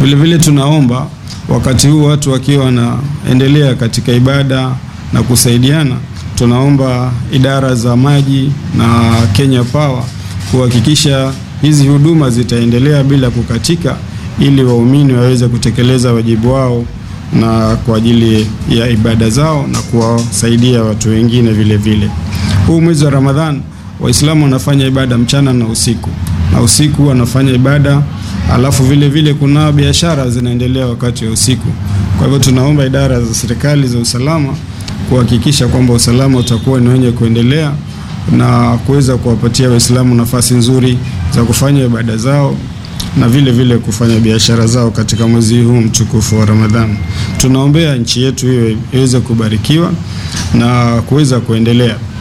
Vilevile tunaomba wakati huu watu wakiwa wanaendelea katika ibada na kusaidiana, tunaomba idara za maji na Kenya Power kuhakikisha hizi huduma zitaendelea bila kukatika, ili waumini waweze kutekeleza wajibu wao na kwa ajili ya ibada zao na kuwasaidia watu wengine vile vile. Huu mwezi wa Ramadhan Waislamu wanafanya ibada mchana na usiku, na usiku wanafanya ibada, alafu vile vile kuna biashara zinaendelea wakati wa usiku. Kwa hivyo tunaomba idara za serikali za usalama kuhakikisha kwamba usalama utakuwa ni wenye kuendelea na kuweza kuwapatia Waislamu nafasi nzuri za kufanya ibada zao na vile vile kufanya biashara zao katika mwezi huu mtukufu wa Ramadhani. Tunaombea nchi yetu hiyo iweze kubarikiwa na kuweza kuendelea.